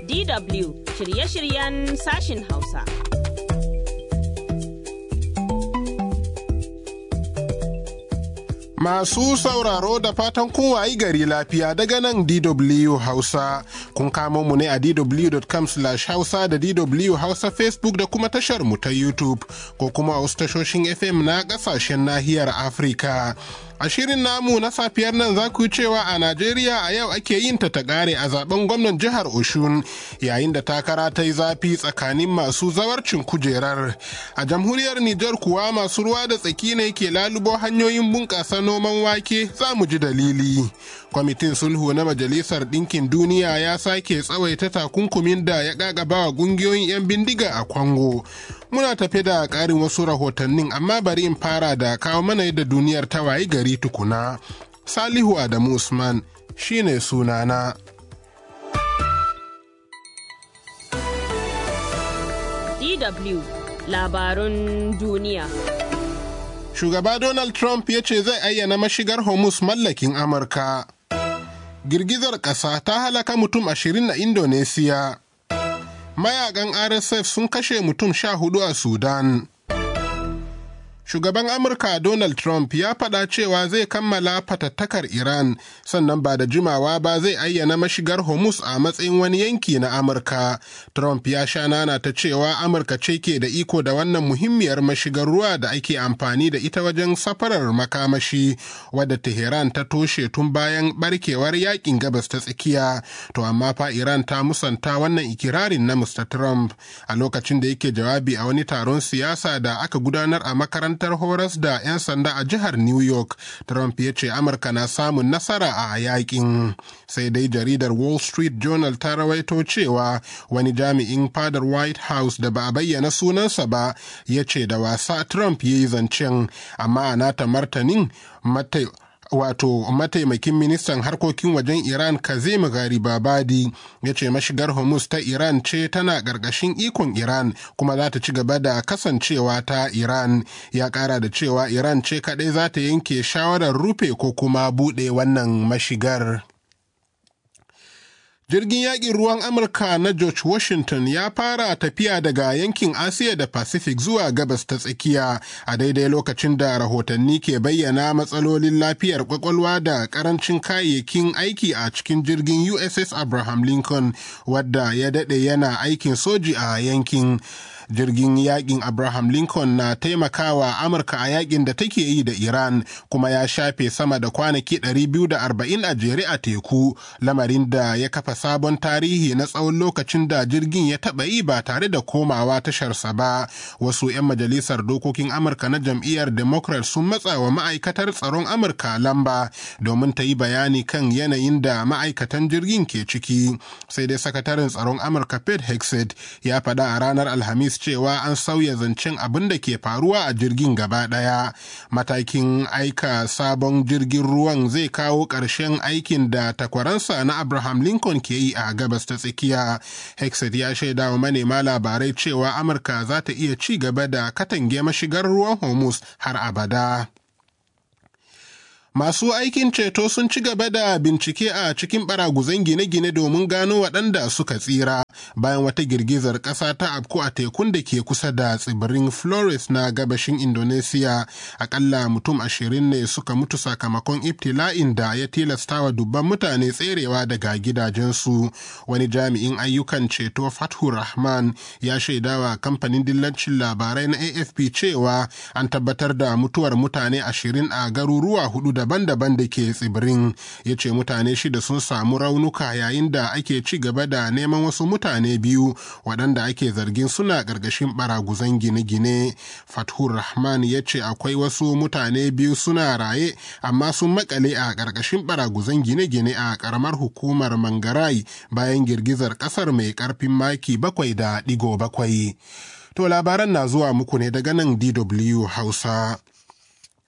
DW shirye-shiryen sashin Hausa. Masu sauraro da fatan kun wayi gari lafiya daga nan DW Hausa. Kun kamo mu ne a dw.com hausa da DW Hausa Facebook da kuma tashar mu ta YouTube ko kuma a wasu tashoshin FM na kasashen nahiyar Afirka. A shirin namu na safiyar nan za ku cewa a Najeriya a yau ake yin ta ta ƙare a zaben gwamnan jihar Oshun yayin da takara ta yi zafi tsakanin masu zawarcin kujerar. A jamhuriyar Nijar kuwa masu ruwa da tsaki ne ke lalubo hanyoyin bunƙasa noman wake za mu ji dalili. Kwamitin sulhu na Majalisar Ɗinkin Duniya ya sake tsawaita takunkumin da ya ƙaƙaba wa ƙungiyoyin 'yan bindiga a Kwango. Muna tafe da ƙarin wasu rahotannin amma bari in fara da kawo mana yadda duniyar ta wayi gari tukuna. Salihu Adamu Usman shine sunana. DW labarun duniya. Shugaba Donald Trump ya ce zai ayyana mashigar Hormuz mallakin Amurka. Girgizar ƙasa ta halaka mutum ashirin a Indonesiya. Mayakan RSF sun kashe mutum sha hudu a Sudan. Shugaban Amurka Donald Trump ya faɗa cewa zai kammala fatattakar Iran sannan ba da jimawa ba zai ayyana mashigar Hormuz a matsayin wani yanki na Amurka. Trump ya sha nana ta cewa Amurka ce ke da iko da wannan muhimmiyar mashigar ruwa da ake amfani da ita wajen safarar makamashi wadda Tehran ta toshe tun bayan barkewar yakin gabas ta tsakiya. To amma fa Iran ta musanta wannan ikirarin na Mr. Trump a lokacin da yake jawabi a wani taron siyasa da aka gudanar a makarantar makarantar horas da 'yan sanda a jihar New York. Trump ya ce Amurka na samun nasara a yakin. Sai dai jaridar Wall Street Journal ta rawaito cewa wani jami'in fadar White House da ba a bayyana sunansa ba ya ce da wasa Trump ya yi zancen, amma a nata martanin mata wato mataimakin ministan harkokin wajen iran kazim garibabadi ya ce mashigar hormuz ta iran ce tana ƙarƙashin ikon iran kuma za ta ci gaba da kasancewa ta iran ya ƙara da cewa iran ce kaɗai za ta yanke shawarar rufe ko kuma buɗe wannan mashigar Jirgin yaƙin ruwan Amurka na George Washington ya fara tafiya daga yankin Asiya da Pacific zuwa gabas ta tsakiya a daidai lokacin da rahotanni ke bayyana matsalolin lafiyar kwakwalwa da karancin kayayyakin aiki a cikin jirgin USS Abraham Lincoln wadda ya daɗe yana aikin soji a yankin. jirgin yakin abraham lincoln na taimakawa amurka a yakin da take yi da iran kuma ya shafe sama da kwanaki 240 a jere a teku lamarin da ya kafa sabon tarihi na tsawon lokacin da jirgin ya taɓa yi ba tare da komawa tasharsa ba wasu 'yan majalisar dokokin amurka na jam'iyyar democrat sun matsa wa ma'aikatar tsaron amurka lamba domin ta yi bayani kan yanayin da ma'aikatan jirgin ke ciki sai dai sakataren tsaron amurka pete hexet ya faɗa a ranar alhamis cewa an sauya zancen abin da ke faruwa a jirgin gaba ɗaya matakin aika sabon jirgin ruwan zai kawo ƙarshen aikin da takwaransa na abraham lincoln ke yi a gabas ta tsakiya hexet ya shaida wa manema labarai cewa amurka za ta iya ci gaba da katange mashigar ruwan hormuz har abada Masu aikin ceto sun ci gaba da bincike a cikin baraguzan gine-gine domin gano waɗanda suka tsira bayan wata girgizar ƙasa ta afku a tekun da ke kusa da tsibirin Flores na gabashin Indonesia. Akalla mutum ashirin ne suka mutu sakamakon ibtila'in da ya tilastawa dubban mutane tserewa daga gidajensu. Wani jami'in ayyukan ceto Fathu Rahman ya shaidawa kamfanin dillancin labarai na AFP cewa an tabbatar da mutuwar mutane ashirin a garuruwa hudu daban-daban da ke tsibirin ya ce mutane shida sun samu raunuka yayin da ake ci gaba da neman wasu mutane biyu waɗanda ake zargin suna ƙarƙashin baraguzan gine-gine fathur rahman ya ce akwai wasu mutane biyu suna raye amma sun makale a ƙarƙashin baraguzan gine-gine a ƙaramar hukumar mangarai bayan girgizar ƙasar mai ƙarfin maki bakwai da ɗigo bakwai to labaran na zuwa muku ne daga nan dw hausa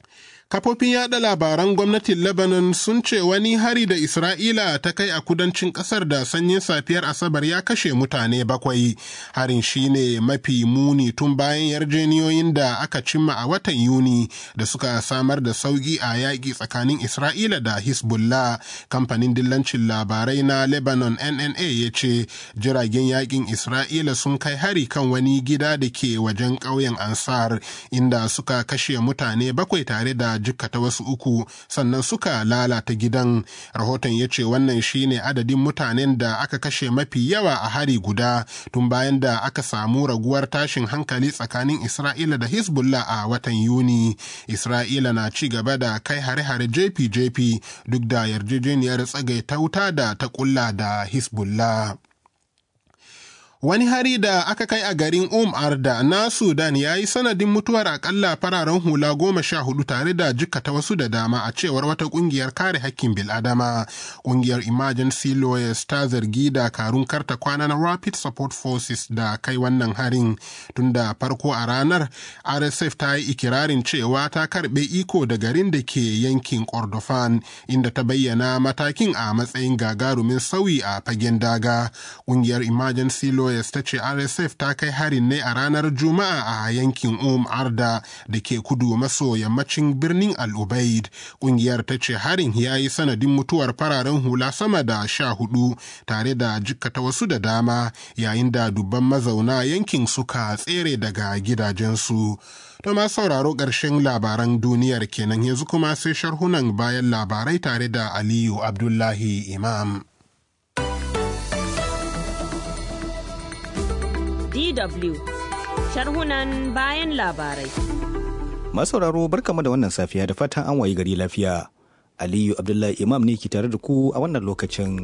Kafofin yada labaran gwamnatin Lebanon sun ce wani hari da Isra'ila ta kai a kudancin kasar da sanyin safiyar Asabar ya kashe mutane bakwai. Harin shine mafi muni tun bayan yarjeniyoyin da aka cimma a watan Yuni da suka samar da sauki a yaƙi tsakanin Isra'ila da Hezbollah. Kamfanin dillancin labarai na Lebanon NNA ya ce jiragen yaƙin Isra'ila sun kai hari kan wani gida da ke wajen ƙauyen Ansar inda suka kashe mutane bakwai tare da jikkata wasu uku sannan suka lalata gidan rahoton ya ce wannan shine adadin mutanen da aka kashe mafi yawa a hari guda tun bayan da aka samu raguwar tashin hankali tsakanin isra'ila da hezbollah a watan yuni isra'ila na ci gaba da kai hare-hare jefi-jefi duk da yarjejeniyar tsagaita wuta da ta kulla da hezbollah Wani hari da aka kai a garin Um Arda na Sudan ya yi sanadin mutuwar akalla fararen hula goma sha hudu tare da jikkata wasu da dama a cewar wata kungiyar kare hakkin biladama. Kungiyar Emergency Lawyers ta zargi da karun karta kwana na Rapid Support Forces da kai wannan harin. Tun da farko a ranar, RSF ta yi ikirarin cewa ta karbe iko da garin da ke yankin Kordofan, inda ta bayyana matakin a matsayin gagarumin sauyi a fagen daga. Kungiyar Emergency Lawyers Lawyers ta ce RSF ta kai harin ne a ranar Juma'a a yankin Um Arda da ke kudu maso yammacin birnin Al-Ubaid. Kungiyar ta ce harin ya yi sanadin mutuwar fararen hula sama da sha hudu tare da jikkata wasu da dama yayin da dubban mazauna yankin suka tsere daga gidajensu. To ma sauraro ƙarshen labaran duniyar kenan yanzu kuma sai sharhunan bayan labarai tare da Aliyu Abdullahi Imam. DW sharhunan bayan labarai. Masauraro barkamu da wannan safiya da fatan an wayi gari lafiya. Aliyu Abdullahi Imam ne ke tare da ku a wannan lokacin.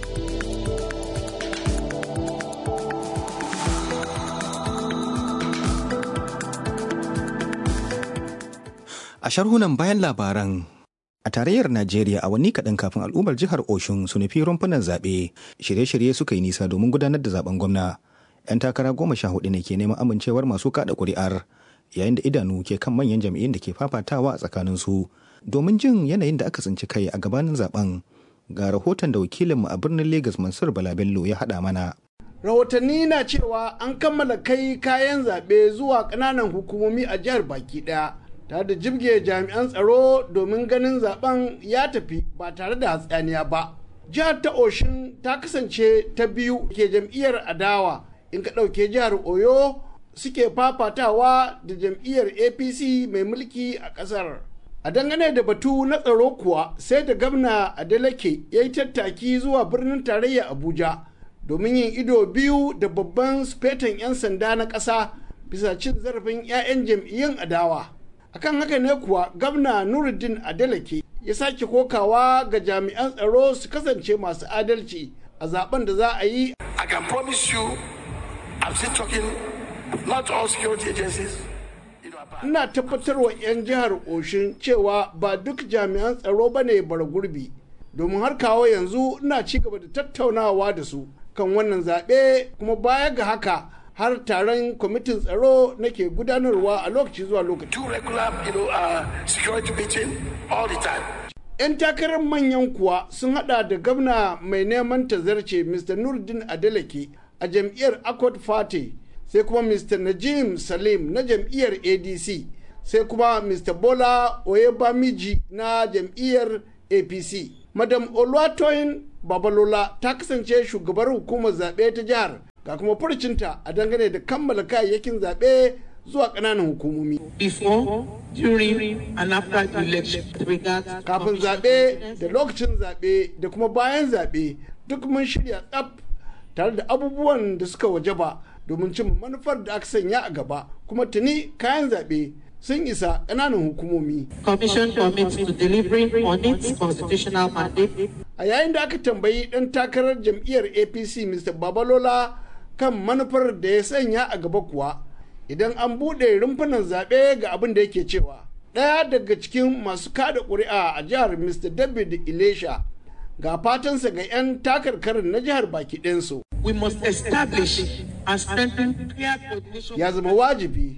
A sharhunan bayan labaran A tarayyar Najeriya a wani kaɗan kafin al'ummar jihar Oshun su nufi rumfunan zaɓe, shirye-shirye suka yi nisa domin gudanar da zaben gwamna. 'yan takara goma sha hudu ne ke neman amincewar masu kada kuri'ar yayin da idanu ke kan manyan jam'iyyun da ke fafatawa a tsakanin su domin jin yanayin da aka tsinci kai a gabanin zaben ga rahoton da wakilinmu a birnin Legas Mansur Balabello ya haɗa mana. Rahotanni na cewa an kammala kai kayan zaɓe zuwa ƙananan hukumomi a jihar baki ɗaya tare da jibge jami'an tsaro domin ganin zaben ya tafi ba tare da hatsaniya ba. Jihar ta Oshin ta kasance ta biyu ke jam'iyyar adawa in ka ɗauke jihar oyo suke fafatawa da jam'iyyar apc mai mulki a ƙasar a dangane da batu na tsaro kuwa sai da gamna adeleke ya yi tattaki zuwa birnin tarayya abuja domin yin ido biyu da babban sufetan 'yan sanda na ƙasa bisa cin zarafin 'ya'yan jam'iyyun adawa akan haka ne kuwa gamna nuruddin adeleke ya sake kokawa ga jami'an tsaro su kasance masu adalci a zaben da za a yi I can promise you I'm still talking, not all security agencies. Ina tabbatar wa 'yan jihar Oshin cewa ba duk jami'an tsaro ba ne bara gurbi, domin har kawo yanzu ina ci gaba da tattaunawa da su kan wannan zaɓe kuma baya ga haka har taron kwamitin tsaro nake gudanarwa a lokaci zuwa lokaci. Two regular, you know, uh, security meeting all the time. 'yan takarar manyan kuwa sun hada da gwamna mai neman tazarce mr nurdin adeleke a jam'iyyar accord party sai kuma mr najim salim na jam'iyyar adc sai kuma mr bola oyebamiji na jam'iyyar apc madam oluwatoyin babalola ta kasance shugabar hukumar zaɓe ta jihar ga kuma furcinta a dangane da kammala kayayyakin zaɓe zuwa ƙananan hukumomi. Before, during, and after the election, regards Kafin zaɓe da lokacin zaɓe da kuma bayan zaɓe duk mun shirya tsaf tare da abubuwan da suka wajaba domin cin manufar da aka sanya a gaba kuma tuni kayan zaɓe sun isa ƙananan hukumomi. Commission commits to delivering on its constitutional mandate A yayin da aka tambayi ɗan takarar jam'iyyar APC Mr. Babalola kan manufar da ya sanya a gaba kuwa idan an buɗe rumfunan zaɓe ga abin da yake cewa. Ɗaya daga cikin masu kada ƙuri'a a jihar Mr. David Ilesha ga fatansa ga 'yan takarkarin na jihar baki ɗinsu. we must establish and strengthen clear coordination Ya zama wajibi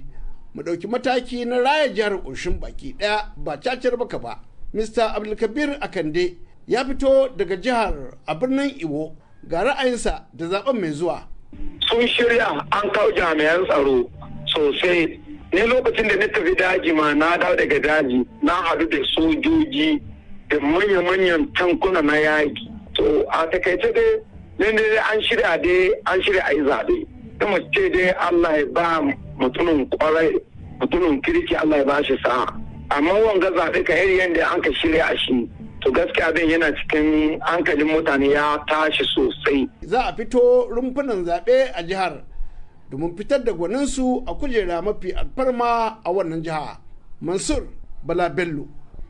mu ɗauki mataki na raya jihar ƙoshin baki ɗaya ba cacar baka ba mr abdulkabir akande ya fito daga jihar a birnin iwo ga ra'ayinsa da zaben mai zuwa sun shirya an kawo jami'an tsaro sosai ne lokacin da na tafi daji ma na dawo daga daji na haɗu da sojoji da manya-manyan tankuna na yaƙi to a takaice dai ne ne an shirya dai an shirya a yi zaɓe kuma ce dai Allah ya ba mutumin kwarai mutumin kirki Allah ya ba shi sa'a amma wanga zaɓe ka iri yadda an ka shirya a shi to gaskiya abin yana cikin hankalin mutane ya tashi sosai za a fito rumfunan zaɓe a jihar domin fitar da gwaninsu a kujera mafi alfarma a wannan jiha mansur bala bello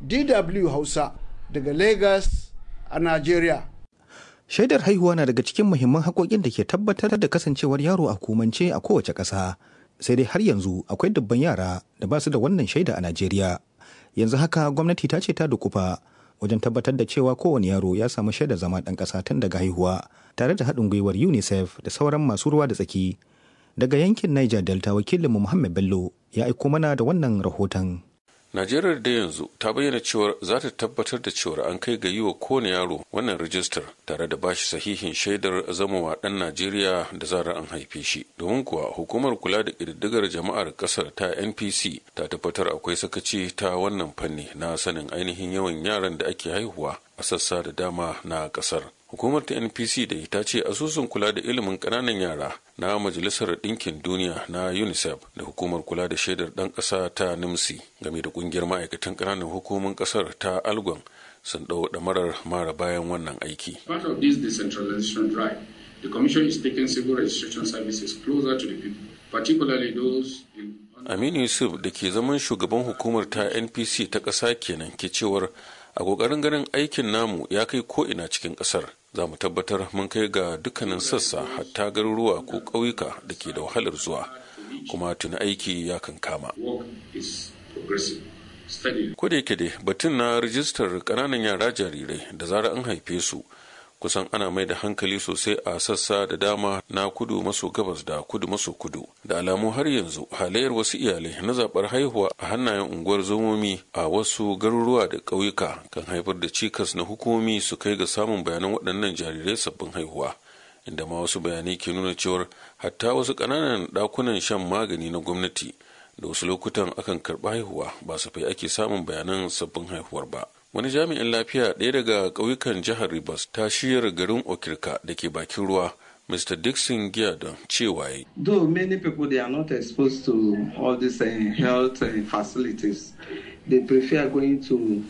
dw hausa daga lagos a nigeria shaidar haihuwa na daga cikin muhimman haƙoƙin da ke tabbatar da kasancewar yaro a hukumance a kowace ƙasa sai dai har yanzu akwai dubban yara da ba su da wannan shaida a najeriya yanzu haka gwamnati ta ce ta dukufa wajen tabbatar da cewa kowane yaro ya samu shaidar zama ɗan ƙasa tun daga haihuwa tare da haɗin gwiwar unicef da sauran masu ruwa da tsaki daga yankin niger delta wakilinmu muhammad bello ya aiko mana da wannan rahoton Najeriya da yanzu ta bayyana cewar za ta tabbatar da cewar an kai ga yi wa kowane yaro wannan rijistar tare da bashi sahihin shaidar zamowa ɗan Najeriya da zarar an haife shi. Domin kuwa hukumar kula da ƙididdigar jama'ar ƙasar ta NPC ta tabbatar akwai sakaci ta wannan fanni na sanin ainihin yawan yaran da ake haihuwa a sassa da dama na ƙasar. hukumar ta npc da ta ce asusun kula da ilimin ƙananan yara na majalisar ɗinkin duniya na unicef da hukumar kula da shaidar ɗan ƙasa ta nimsi game da ƙungiyar ma'aikatan ƙananan hukumomin ƙasar ta algon sun ɗau ɗamarar mara bayan wannan aiki Part of this decentralization drive, the Commission is taking civil registration services closer to the people, particularly those in aminu yusuf da ke zaman shugaban hukumar ta npc ta ƙasa kenan ke cewar a ƙoƙarin ganin aikin namu ya kai ko'ina cikin ƙasar za mu tabbatar mun kai ga dukkanin sassa hatta garuruwa ko ƙauyuka da ke da wahalar zuwa kuma tuni aiki ya kan kama work is progressing steadily. ko da yake dai batun na rijistar ƙananan yara jarirai da zarar an haife su kusan ana mai da hankali sosai a sassa da dama na kudu maso gabas da kudu maso kudu da alamu har yanzu halayyar wasu iyalai na zaɓar haihuwa a hannayen unguwar zomomi a wasu garuruwa da ƙauyuka kan haifar da cikas na hukumomi su kai ga samun bayanan waɗannan jarirai sabbin haihuwa inda ma wasu bayanai ke nuna cewar hatta wasu ƙananan ɗakunan shan magani na gwamnati da wasu lokutan akan karɓi haihuwa ba safai ake samun bayanan sabbin haihuwar ba wani jami'in lafiya ɗaya daga ƙauyukan jihar rivers ta shiyar garin okirka da ke bakin ruwa mr dixon giadon cewa yi Though many people they are not exposed to all these uh, health uh, facilities, they prefer going to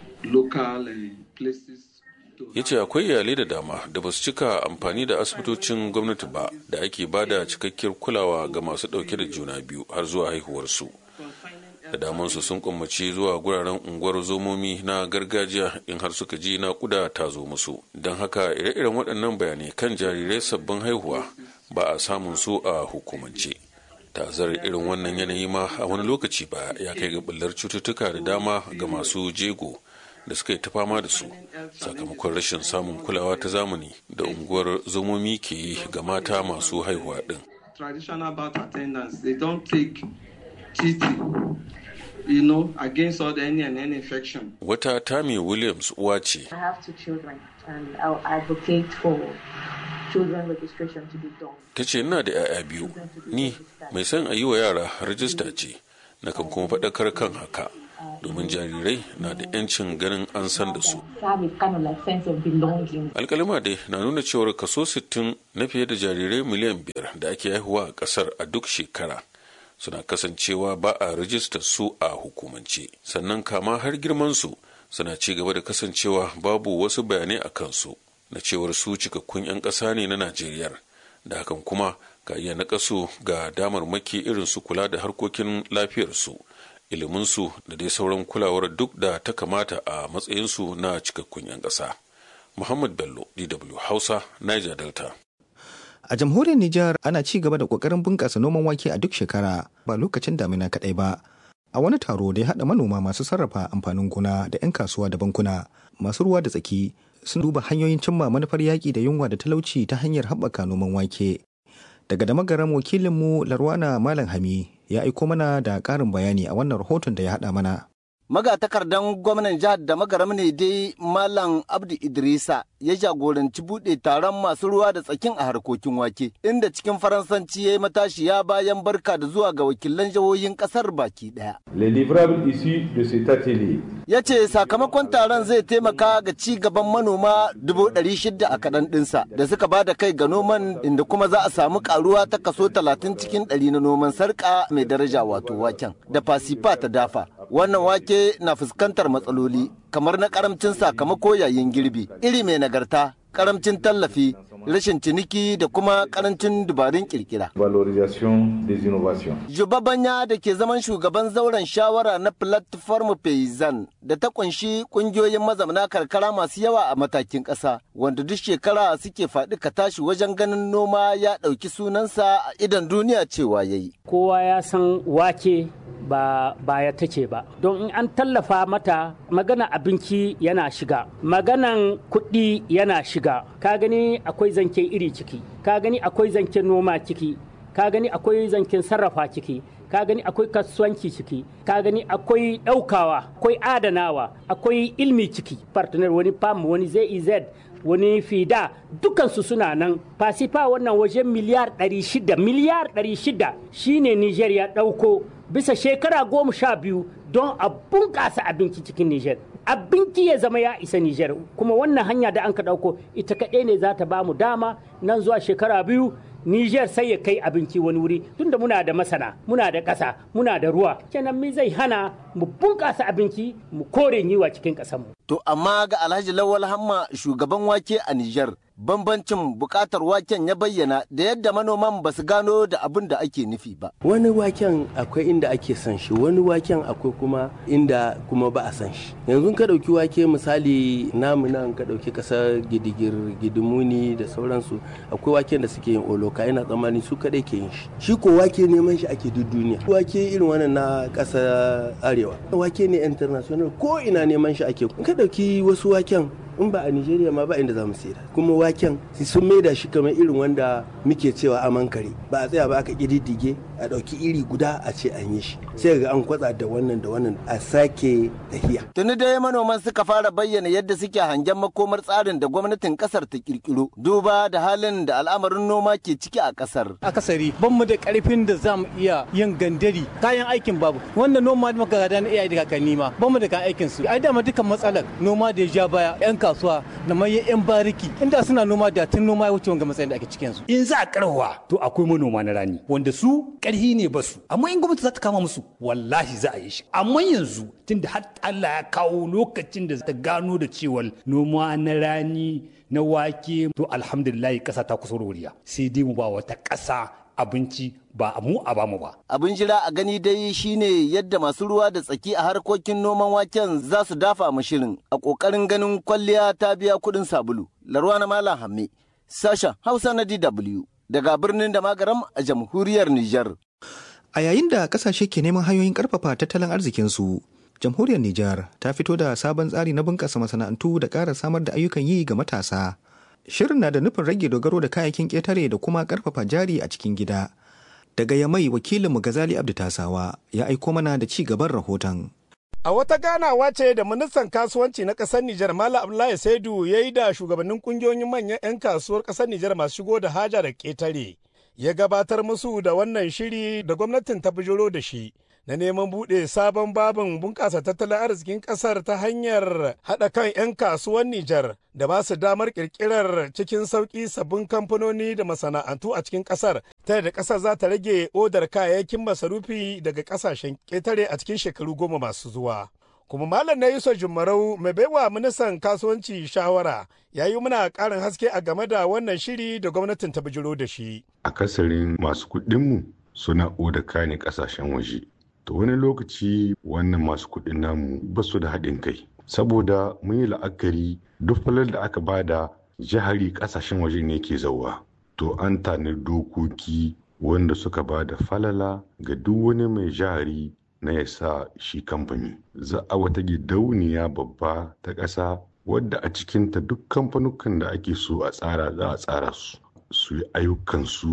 local uh, places. to ya ce akwai iyalai da dama da ba su cika amfani da asibitocin gwamnati ba da ake ba da cikakkiyar kulawa ga masu ɗauke da juna biyu har zuwa haihuwarsu da damansu sun kwammaci zuwa guraren unguwar zomomi na gargajiya in har suka ji naƙuda ta zo musu don haka ire-iren waɗannan bayanai kan jarirai sabbin haihuwa ba a samun su a hukumance tazar irin wannan yanayi ma a wani lokaci ba ya kai ga ɓullar cututtuka da dama ga masu jego da suka yi ta fama da su sakamakon rashin samun kulawa ta zamani da unguwar zomomi ke yi ga mata masu haihuwa ɗin traditional birth attendants, they don't take TT, you know, against all the any and any infection. wata Tammy Williams uwa ce I have two children, and I'll advocate for children registration to be done. ta ce ina da 'ya'ya biyu ni mai son a yi wa yara rajista ce na kan kuma faɗakar kan haka domin jarirai na da 'yancin ganin an san da su To have a kind of like sense of belonging. alkalima dai na nuna cewar kaso 60 na fiye da jarirai miliyan biyar da ake haihuwa a ƙasar a duk shekara suna kasancewa ba a rajistar su a hukumance sannan kama har girman su suna ci gaba da kasancewa babu wasu bayanai a kansu na cewar su cikakkun 'yan ƙasa ne na najeriya da hakan kuma ka iya naƙasu ga damarmaki irin su kula da harkokin lafiyarsu iliminsu da dai sauran kulawar duk da ta kamata a matsayinsu na cikakkun 'yan ƙasa. Muhammad Bello, DW Hausa, Niger Delta. A jamhuriyar Nijar ana ci gaba da ƙoƙarin bunƙasa noman wake a duk shekara ba lokacin damina kaɗai ba. A wani taro da ya haɗa manoma masu sarrafa amfanin gona da 'yan kasuwa da bankuna masu ruwa da tsaki sun duba hanyoyin cimma manufar yaƙi da yunwa da talauci ta hanyar haɓaka noman wake. Daga da magaran wakilinmu Larwana Malam Hami ya aiko mana da ƙarin bayani a wannan rahoton da ya haɗa mana. magatakardan gwamnan jihar da magaram ne dai malam abdu idrisa ya jagoranci buɗe taron masu ruwa da tsakin a harkokin wake inda cikin faransanci ya yi matashiya bayan barka da zuwa ga wakilan jihohin ƙasar baki ɗaya. ya ce sakamakon taron zai taimaka ga ci gaban manoma dubu ɗari shida a kaɗan ɗinsa da suka ba da kai ga noman inda kuma za a samu ƙaruwa ta kaso talatin cikin ɗari na noman sarƙa mai daraja wato waken da fasifa ta dafa wannan wake na fuskantar matsaloli kamar na karamcin sakamako yayin girbi iri mai nagarta karamcin tallafi rashin ciniki da kuma karancin dubarun kirkira. Jubabanya da ke zaman shugaban zauren shawara na platform Payzan da ta kunshi kungiyoyin mazauna karkara masu yawa a matakin ƙasa wanda duk shekara suke faɗi ka tashi wajen ganin noma ya ɗauki sunansa a idan duniya cewa yayi. Kowa ya san wake ba baya take ba don in an tallafa mata magana abinci yana shiga maganan kuɗi yana shiga ka gani akwai zancen iri ciki ka gani akwai zancen noma ciki ka gani akwai zancen sarrafa ciki ka gani akwai kasuwanci ciki ka gani akwai ɗaukawa akwai adanawa akwai ilmi ciki partner wani pam wani zez wani fida dukansu suna nan fasifa wannan wajen miliyar 600 miliyar 600 shine niger ya ɗauko bisa shekara goma sha biyu don a bunƙasa abinci cikin Nijar. Abinci ya zama ya isa Nijar kuma wannan hanya da an ka ɗauko ita kaɗai ne za ta ba mu dama nan zuwa shekara biyu Nijar sai ya kai abinci wani wuri tunda muna da masana, muna da ƙasa, muna da ruwa. Kenan mi zai hana mu bunƙasa abinci mu kore yiwa cikin ƙasarmu. To amma ga Alhaji Lawal Hamma shugaban wake a Nijar bambancin bukatar waken ya bayyana da yadda manoman ba su gano da abin da ake nufi ba. Wani waken akwai inda ake son shi, wani waken akwai kuma inda kuma ba a san shi. Yanzu ka ɗauki wake misali namu nan ka ɗauki ƙasar gidigir gidimuni da sauransu akwai waken da suke yin oloka ina tsammani su kaɗai ke yin shi. Shi ko wake neman shi ake duk duniya. Wake irin wannan na ƙasar arewa. Wake ne international ko ina neman shi ake. Ka ɗauki wasu waken in ba a Nigeria ma ba inda za mu sayar kuma waken sun maida shi kamar irin wanda muke cewa aman kare ba a tsaya ba aka kididdige a ɗauki iri guda a ce an yi shi sai ga an kwatsa da wannan da wannan a sake tahiya. Tuni dai manoman suka fara bayyana yadda suke hangen makomar tsarin da gwamnatin kasar ta kirkiro duba da halin da al'amarin noma ke ciki a kasar. Akasari ban mu da karfin da za mu iya yin gandari kayan aikin babu wanda noma da muka gada na iyaye da kakanni ma ban mu da kayan aikin su ai dama dukkan matsalar noma da ya ja baya yan kasuwa da manyan 'yan bariki inda suna noma da tun noma ya wuce wanga matsayin da ake cikin su. In za a karwa to akwai manoma na rani wanda su karhi ne ba su amma in gwamnati za ta kama musu wallahi za a yi shi amma yanzu tunda har Allah ya kawo lokacin da ta gano da cewa noma na rani na wake to alhamdulillah kasa ta kusa wuriya sai dai mu ba wata kasa abinci ba mu a bamu ba. Abin jira a gani dai shine yadda masu ruwa da tsaki a harkokin noman waken za su dafa mu shirin a ƙoƙarin ganin kwalliya ta biya kuɗin sabulu. Larwa na Malam Hamme, sashen Hausa na DW daga birnin da magaram a jamhuriyar Nijar. A yayin da kasashe ke neman hanyoyin karfafa tattalin arzikinsu, jamhuriyar Nijar ta fito da sabon tsari na bunƙasa masana'antu da ƙara samar da ayyukan yi ga matasa. Shirin na da nufin rage dogaro da kayayyakin ƙetare da kuma ƙarfafa jari a cikin gida. Daga Yamai wakilinmu Gazali Abdu Tasawa ya aiko mana da ci gaban rahoton. A wata ganawa ce da ministan kasuwanci na ƙasar Nijar Malam Abdullahi Saidu ya yi da shugabannin kungiyoyin manyan 'yan kasuwar ƙasar Nijar masu shigo da haja da ƙetare. Ya gabatar musu da wannan shiri da gwamnatin ta bijiro da shi. na neman buɗe sabon babin bunƙasa tattalin arzikin ƙasar ta hanyar haɗa kan 'yan kasuwan Nijar da ba su damar ƙirƙirar cikin sauƙi sabbin kamfanoni da masana'antu a cikin ƙasar ta yadda ƙasar za ta rage odar kayayyakin masarufi daga ƙasashen ƙetare a cikin shekaru goma masu zuwa. kuma malam na yusuf jumarau mai baiwa ministan kasuwanci shawara ya yi muna ƙarin haske a game da wannan shiri da gwamnatin ta bijiro da shi. akasarin masu kuɗinmu suna oda kayan ƙasashen waje to wani lokaci wannan masu kuɗin namu ba su da haɗin kai saboda mun yi la'akari duk falar da aka bada jihari ƙasashen waje ne ke zauwa to an tani dokoki wanda suka ba da falala ga duk wani mai jihari na ya sa shi kamfani za a wata gidauniya babba ta ƙasa wadda a cikinta duk kamfanukan da ake so a tsara za a tsara su su yi ayyukansu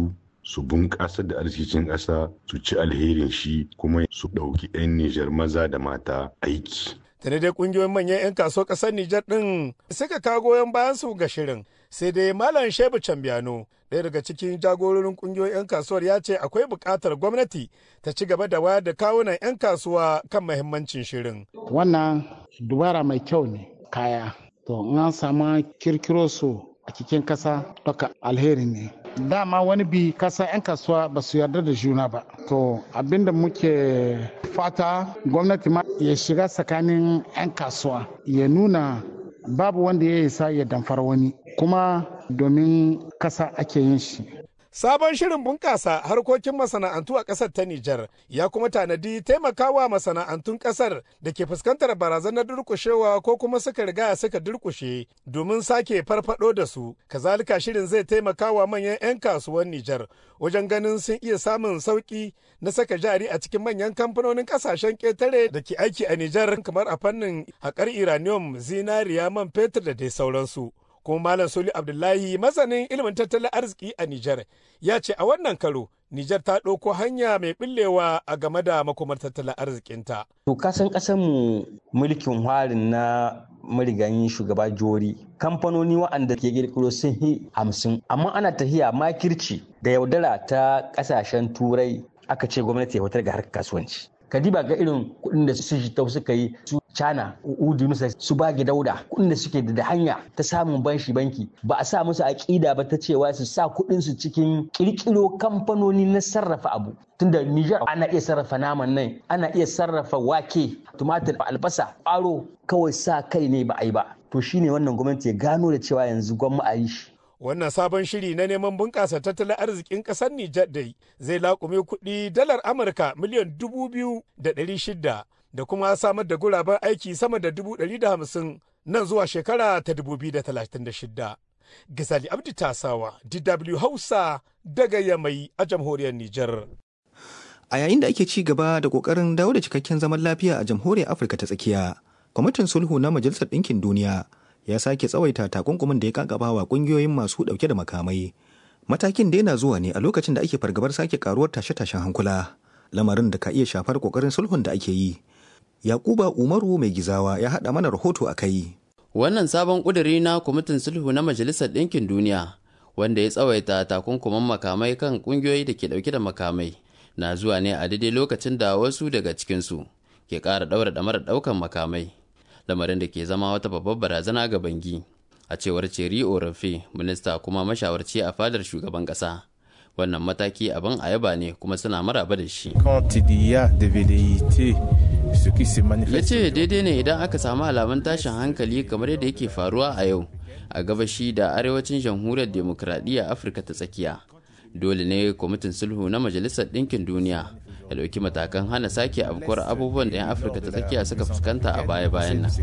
su bunƙasa da arzikin ƙasa su ci alherin shi kuma su ɗauki 'yan Nijar maza da mata aiki. Tare dai kungiyoyin manyan 'yan kasuwar ƙasar Nijar ɗin suka kawo goyon bayan su ga shirin. Sai dai Malam Shebu Cambiano ɗaya daga cikin jagororin kungiyoyin 'yan kasuwar ya ce akwai buƙatar gwamnati ta ci gaba da wayar da kawunan 'yan kasuwa kan mahimmancin shirin. Wannan dubara mai kyau ne kaya. To in an sama kirkiro su a cikin kasa duka alheri ne. Dama wani bi kasa 'yan kasuwa ba su yarda da juna ba. To abinda muke fata gwamnati ma ya shiga tsakanin 'yan kasuwa ya nuna babu wanda ya isa ya damfar wani kuma domin kasa ake yin shi. Sabon shirin bunƙasa harkokin masana'antu a ƙasar ta Nijar ya kuma tanadi taimakawa masana'antun ƙasar da ke fuskantar barazanar durƙushewa ko kuma suka riga suka durƙushe domin sake farfado da su. Kazalika shirin zai taimakawa manyan 'yan kasuwan Nijar wajen ganin sun iya samun sauƙi na saka jari a cikin manyan kamfanonin ƙasashen ƙetare da ke aiki a Nijar kamar a fannin haƙar uranium, zinariya, man fetur da dai sauransu. kuma Malam Soli Abdullahi masanin ilimin tattalin arziki a Nijar ya ce a wannan karo Nijar ta ɗauko hanya mai ɓillewa a game da makomar tattalin arzikinta. To kasan ƙasar mu mulkin harin na marigayin shugaba jori kamfanoni waɗanda ke ƙirƙiro sun yi hamsin amma ana tahiya makirci da yaudara ta ƙasashen turai aka ce gwamnati ya fitar ga harkar kasuwanci. kadiba ga irin kuɗin da su jitau suka yi su cana udu nusa su bage dauda kuɗin da suke da hanya ta samun banshi banki ba a sa musu aƙida ba ta cewa su sa kuɗin su cikin ƙirƙiro kamfanoni na sarrafa abu tunda Niger ana iya sarrafa naman nan ana iya sarrafa wake tumatir albasa ƙwaro kawai sa kai ne ba a yi ba to shine wannan gwamnati ya gano da cewa yanzu gwamma a yi shi wannan sabon shiri na neman bunƙasa tattalin arzikin ƙasar Nijar dai zai laƙume kuɗi dalar Amurka miliyan dubu biyu da ɗari shida da kuma samar da guraben aiki sama da dubu ɗari da hamsin nan zuwa shekara ta dubu biyu da talatin da shida. Gazali Abdi Tasawa, DW Hausa daga Yamai a jamhuriyar Nijar. A yayin da ake ci gaba da ƙoƙarin dawo da cikakken zaman lafiya a jamhuriyar Afirka ta tsakiya, kwamitin sulhu na Majalisar Ɗinkin Duniya ya sake tsawaita takunkumin da ya kakaba wa kungiyoyin masu dauke da makamai matakin da yana zuwa ne a lokacin da ake fargabar sake karuwar tashe-tashen hankula lamarin da ka iya shafar kokarin sulhun da ake yi yakuba umaru mai gizawa ya haɗa mana rahoto a kai wannan sabon ƙuduri na kwamitin sulhu na majalisar ɗinkin duniya wanda ya tsawaita takunkuman makamai kan ƙungiyoyi da ke ɗauke da makamai na zuwa ne a daidai lokacin da wasu daga cikinsu ke ƙara ɗaura ɗamarar ɗaukan makamai lamarin da ke zama wata babbar barazana ga bangi a cewar ceri orafe minista kuma mashawarci a fadar shugaban kasa wannan mataki abin a yaba ne kuma suna maraba da shi ya ce daidai ne idan aka samu alamun tashin hankali kamar yadda yake faruwa a yau a gabashi da arewacin jamhuriyar demokradiyya afirka ta tsakiya dole ne kwamitin sulhu na majalisar ɗinkin duniya ya ɗauki matakan hana sake afkuwar abubuwan da 'yan afirka ta tsakiya suka fuskanta a baya-bayan nan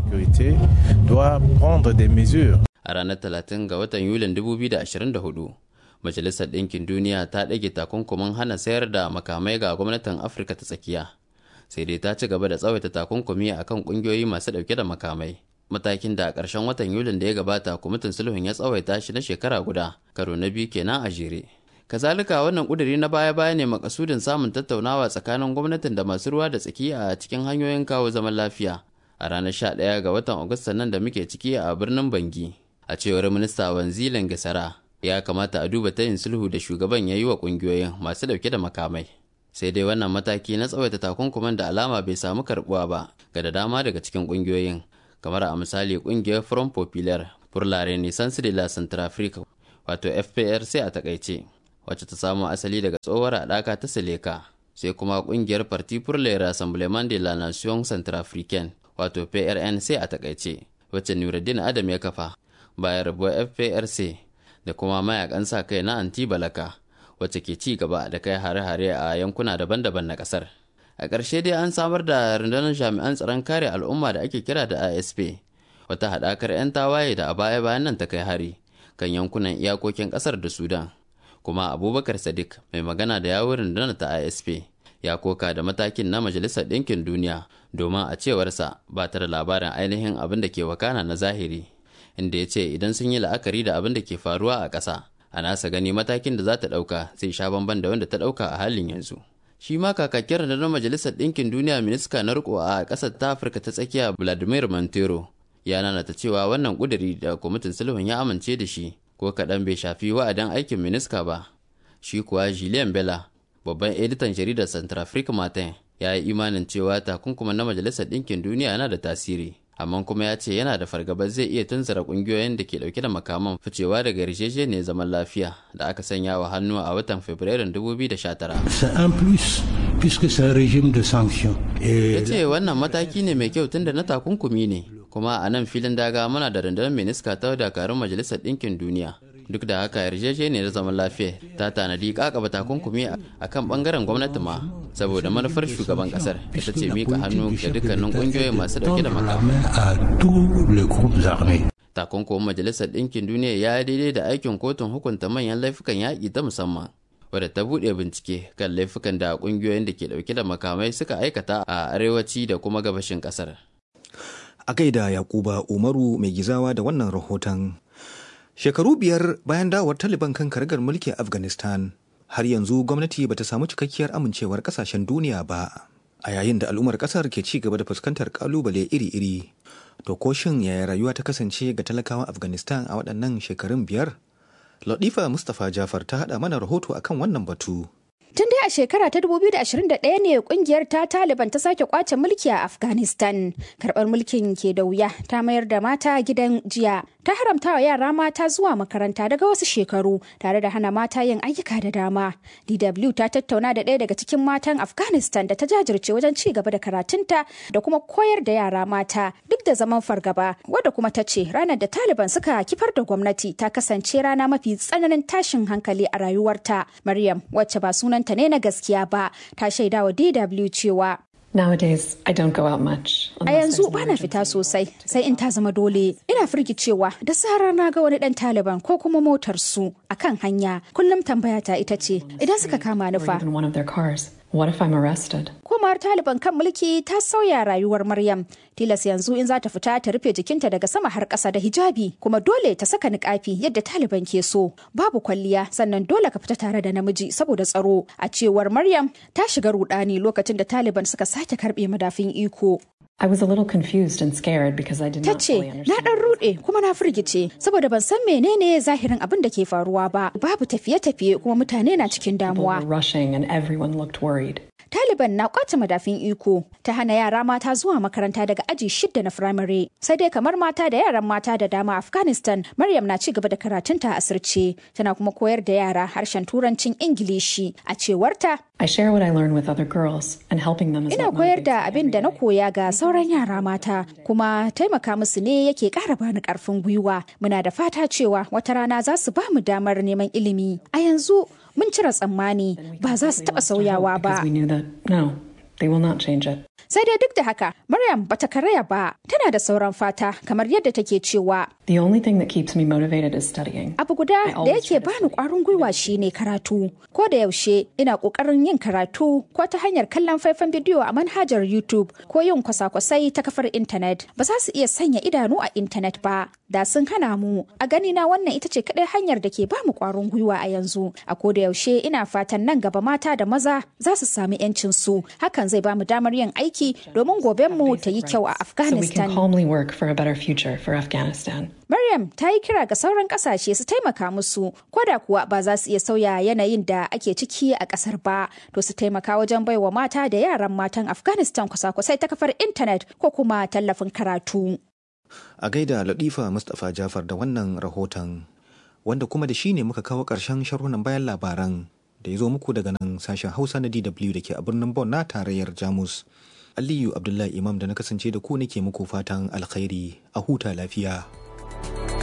a ranar 30 ga watan yulin 2024 majalisar ɗinkin duniya ta ɗage takunkumin hana sayar da makamai ga gwamnatin afirka ta tsakiya sai dai ta ci gaba da tsawaita takunkumi a kan ƙungiyoyi masu ɗauke da makamai matakin da a ƙarshen watan yulin da ya gabata kwamitin sulhun ya tsawaita shi na shekara guda karo na biyu kenan a jere kazalika wannan kuduri na baya-baya ne makasudin samun tattaunawa tsakanin gwamnatin da masu ruwa da tsaki a cikin hanyoyin kawo zaman lafiya a ranar 11 ga watan agusta nan da muke ciki a birnin bangi a cewar minista wanzilin gasara ya kamata a duba tayin sulhu da shugaban ya yi wa kungiyoyin masu dauke da makamai sai dai wannan mataki na tsawaita takunkuman da alama bai samu karbuwa ba ga da dama daga cikin kungiyoyin kamar a misali kungiyar front popular pour la renaissance de la centrafrique wato fprc a takaice wacce ta samo asali daga tsohuwar haɗaka ta seleka sai kuma ƙungiyar parti pour le rassemblement de la nation centrafricaine wato prnc a takaice wacce nuruddin adam ya kafa bayan rabuwar fprc da kuma mayakan sa kai na anti balaka wacce ke ci gaba da kai hare-hare a yankuna daban-daban na ƙasar a ƙarshe dai an samar da rundunar jami'an tsaron kare al'umma da ake kira da asp wata haɗakar 'yan tawaye da a baya-bayan nan ta kai hari kan yankunan iyakokin ƙasar da sudan kuma abubakar sadiq mai magana da yawon rundunar ta isp ya koka da matakin na majalisar ɗinkin duniya domin a cewarsa ba ta da labarin ainihin abin da ke wakana na zahiri inda ya ce idan sun yi la'akari da abin da ke faruwa a ƙasa a nasa gani matakin da za ta ɗauka zai sha bamban da wanda ta ɗauka a halin yanzu shi ma kakakin rundunar majalisar ɗinkin duniya minista na riko a ƙasar ta afirka ta tsakiya vladimir montero ya nanata cewa wannan ƙuduri da kwamitin sulhun ya amince da shi ko kaɗan bai shafi wa'adin aikin minista ba shi kuwa julien bella babban editan jaridar central africa martin ya yi imanin cewa takunkuma na majalisar ɗinkin duniya yana da tasiri amma kuma ya ce yana da fargaba zai iya tunzura kungiyoyin da ke dauke da makaman ficewa daga yarjejeniyar zaman lafiya da aka sanya wa hannu a watan fabrairun 2019 ya ce wannan mataki ne mai kyau tunda na takunkumi ne kuma a nan filin daga muna da rundunar miniska ta dakarun majalisar ɗinkin duniya duk da haka yarjejeniyar zaman lafiya ta tanadi kakaba takunkumi a kan bangaren gwamnati ma saboda manufar shugaban kasar ita ce mika hannu ga dukkanin kungiyoyin masu dauke da makamai takunkumin majalisar ɗinkin duniya ya daidai da aikin kotun hukunta manyan laifukan yaƙi ta musamman wadda ta buɗe bincike kan laifukan da ƙungiyoyin da ke ɗauke da makamai suka aikata a arewaci da kuma gabashin ƙasar. A gaida Yakuba Umaru mai gizawa da wannan rahoton. Shekaru biyar bayan dawowar Taliban kan karagar mulki a Afghanistan, har yanzu gwamnati bata samu cikakkiyar amincewar kasashen duniya ba. A yayin da al'ummar kasar ke ci gaba da fuskantar kalubale iri-iri. To ko shin yaya rayuwa ta kasance ga talakawan Afghanistan a waɗannan shekarun biyar? Latifa Mustapha Jafar ta haɗa mana rahoto akan wannan batu. Tun dai a shekara ta 2021 ne kungiyar ta Taliban ta sake kwace mulki a Afghanistan. Karɓar mulkin ke da wuya ta mayar da mata gidan jiya. Ta haramta wa yara mata zuwa makaranta daga wasu shekaru tare da hana mata yin ayyuka da dama. DW ta tattauna da ɗaya daga cikin matan Afghanistan da ta jajirce wajen ci gaba da karatunta da kuma koyar da yara mata duk da zaman fargaba wadda kuma ta ce ranar da Taliban suka kifar da gwamnati ta kasance rana mafi tsananin tashin hankali a rayuwarta. Maryam wacce ba sunan sunanta ne na gaskiya ba ta shaida wa DW cewa Nowadays, I don't go out much. A yanzu bana fita sosai sai in ta zama dole. Ina firgicewa da zarar na ga wani dan Taliban ko kuma motar su akan hanya. Kullum tambaya ta ita ce idan suka kama ni fa. one of their cars. What if I'm arrested? Komawar Taliban kan mulki ta sauya rayuwar Maryam. Tilas yanzu in za ta fita ta rufe jikinta daga sama har ƙasa da hijabi kuma dole ta saka niƙafi yadda Taliban ke so. Babu kwalliya sannan dole ka fita tare da namiji saboda tsaro. A cewar Maryam ta shiga rudani lokacin da Taliban suka sake karɓe madafin iko. I was a little confused and scared because I did Ta not ce, fully na understand. ɗan ruɗe kuma na firgice saboda ban san menene zahirin abin da ke faruwa ba. Babu tafiye-tafiye kuma mutane na cikin People damuwa. were rushing and everyone looked worried. Taliban na kwace madafin iko ta hana yara mata zuwa makaranta daga aji shidda na firamare. Sai dai kamar mata da yaran mata da dama a Afghanistan, Maryam na ci gaba da karatunta a asirce. Tana kuma koyar da yara harshen turancin Ingilishi. A cewarta, I share what I learn with other girls and helping them is ina what koyar motivates da abin da na koya ga sauran yara mata, kuma taimaka musu ne yake ƙara bani ƙarfin gwiwa. Muna da fata cewa wata rana za su ba mu damar neman ilimi. A yanzu mun cire tsammani ba za su taɓa sauyawa ba. because we knew that no, they will not change it. Sai dai duk da haka, Maryam bata karaya ba, tana da sauran fata kamar yadda take cewa The only thing that keeps me motivated is studying. abu guda da yake bani kwarin gwiwa shine karatu. Ko da yaushe ina kokarin yin karatu ko ta hanyar kallon faifan bidiyo a manhajar YouTube ko yin kwasa-kwasai ta kafar intanet. Ba za su iya sanya idanu a intanet ba, da sun hana mu. A gani na wannan ita ce kadai hanyar da ke bamu kwarin gwiwa a yanzu. A ko da yaushe ina fatan nan gaba mata da maza za su sami 'yancin su. Hakan zai bamu damar yin aiki domin gobenmu ta yi kyau a So we can Afghanistan. calmly work for a better future for Afghanistan. Maryam ta yi kira ga sauran kasashe su taimaka musu, ko da kuwa ba za su iya sauya yanayin da ake ciki a kasar ba, to su taimaka wajen baiwa mata da yaran matan Afghanistan kwasa-kwasai ta kafar intanet ko kuma tallafin karatu. A gaida Latifa Mustapha Jafar da wannan rahoton, wanda kuma da shi ne muka kawo ƙarshen sharhunan bayan labaran da ya zo muku daga nan sashen Hausa na DW da ke a birnin Bonn na tarayyar Jamus. Aliyu Abdullahi Imam da na kasance da ku nake muku fatan alkhairi a huta lafiya.